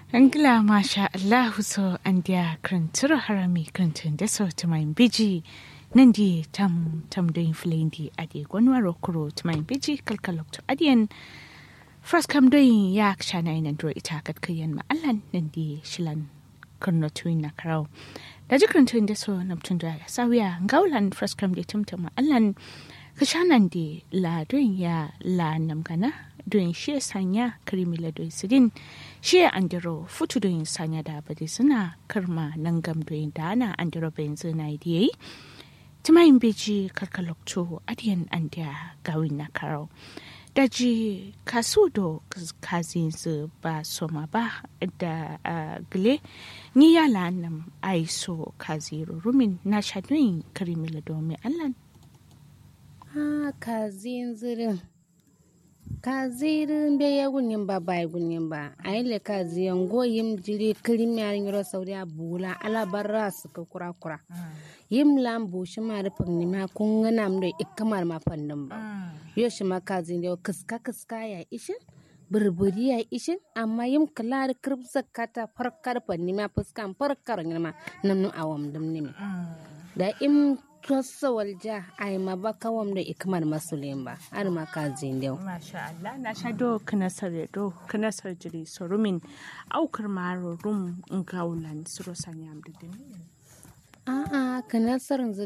Angla masha Allahu so an dia kranturo harami krantun da so tumain biji nan di tam tam doin flendi adi gwanwaro kuro tumain biji kalkalok to adiyan first kam doin ya shana ina dro ita kat kayan ma allan nan di shilan kurno tuin na karau da ji krantun da so namtun da sawiya ngaulan first kam di tumtum ma allan kashanan di la doin ya la namgana doin shi sanya karimila doin sidin shi andiro futu doin sanya da bade suna karma nan gam doin da ana andiro bayan zina yi timayin beji karkalokto adiyan andiya gawin na karau daji kasu do kazin su ba soma ba da gile ni yala nam aiso kaziru rumin na shadoyin karimila domin allan ha kazin zirin kazirin be ya gunin ba bai gunin ba a yi le kaziyan goyim jiri kirim ya yiro saudi a bula alabarra su ka kura kura yim lam bu shi ma da fagni ma kun gana mu da ikamar ma fannin ba yo shi ma kazin da kiska kiska ya ishin burburi ya ishin amma yim kala da kirb zakata farkar fanni ma fuskan farkar ma nan nu awam dum ne da im tossa walja ay ma ba kawam da ikmar masulin ba ar ma ka zindau masha Allah na sha do kana sare do kana jiri sorumin aukar maro rum ngaulan suro sanyam didin a a kana sarin